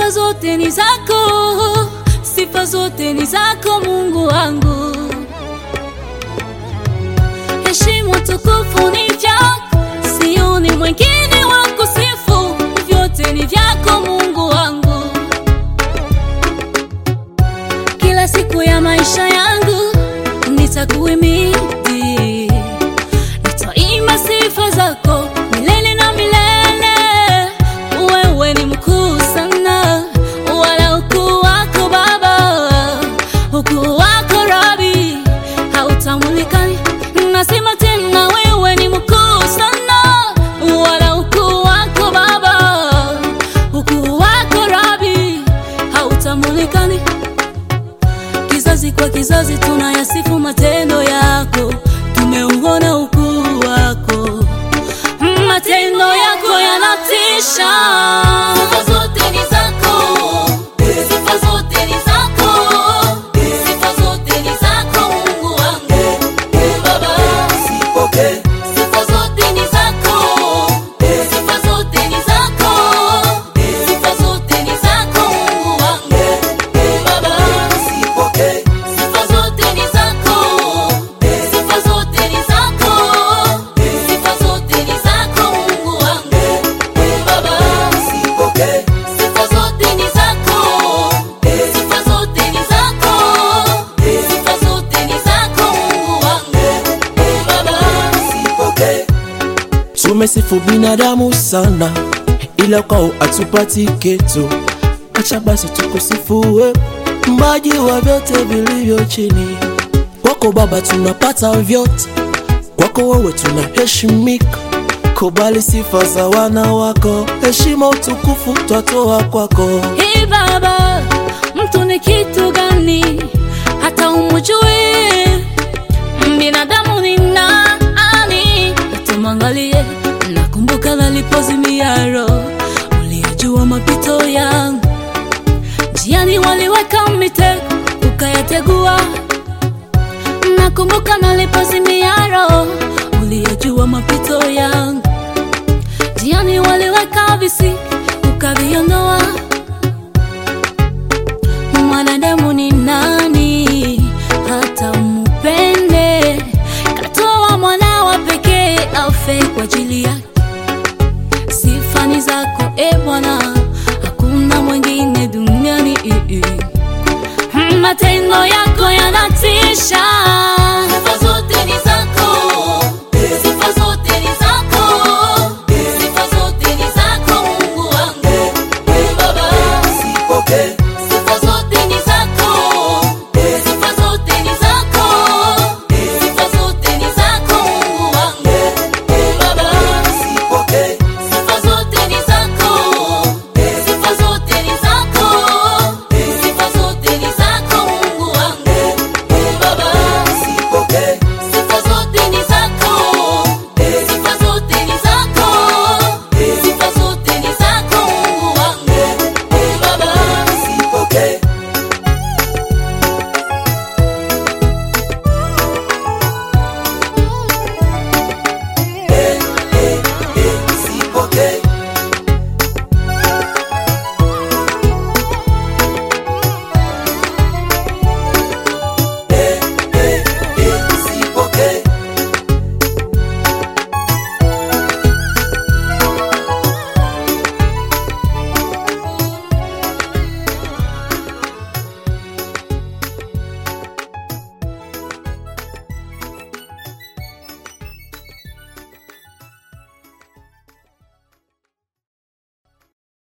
sifa zote ni zako, sifa zote ni zako Mungu wangu. Heshima tukufu ni vyako, sioni mwingine wa kusifu, vyote ni vyako Mungu wangu. Kila siku ya maisha yangu nitakuhimidi, nitaimba sifa zako milele na milele. Wewe ni mkuu sana, wala ukuu wako Baba, ukuu wako Rabi hautamulikani. Nasema tena, wewe ni mkuu sana, wala ukuu wako Baba, ukuu wako Rabi hautamulikani. Kizazi kwa kizazi tunayasifu matendo yako, tumeuona ukuu wako, matendo yako yanatisha. Sifa zote ni zako, sifa zote ni zako, sifa zote ni zako Mungu wangu, Baba. Sipokee, Sifa zote ni zako, sifa zote ni zako, sifa zote ni zako Mungu wangu, Baba. sipokee, Sifa zote ni zako, sifa zote ni zako, sifa zote ni zako Mungu wangu, Baba. sipokee, Sifa zote ni zako, sifa zote ni zako, sifa zote ni zako Mungu wangu, Baba. sipokee. Tumesifu binadamu sana, ila kwao hatupati kitu. Acha basi tukusifue, mbaji wa vyote vilivyo chini. Kwako Baba tunapata vyote, kwako wewe tunaheshimika. Kubali sifa za wana wako, heshima utukufu twatoa kwako. Hey Baba, mtu ni kitu gani hata umujue? Binadamu ni nani hata mwangalie? Nakumbuka nalipozimia roho, uliyejua mapito yangu, njiani waliweka mitego ukayategua. Nakumbuka nalipozimia roho, uliyejua mapito yangu, njiani waliweka visiki ukaviondoa mwanadamu ni nani hata umupende? Katoa mwana wa pekee afe kwa ajili yake. Sifa ni zako e Bwana, hakuna mwingine duniani. Matendo yako yanatisha.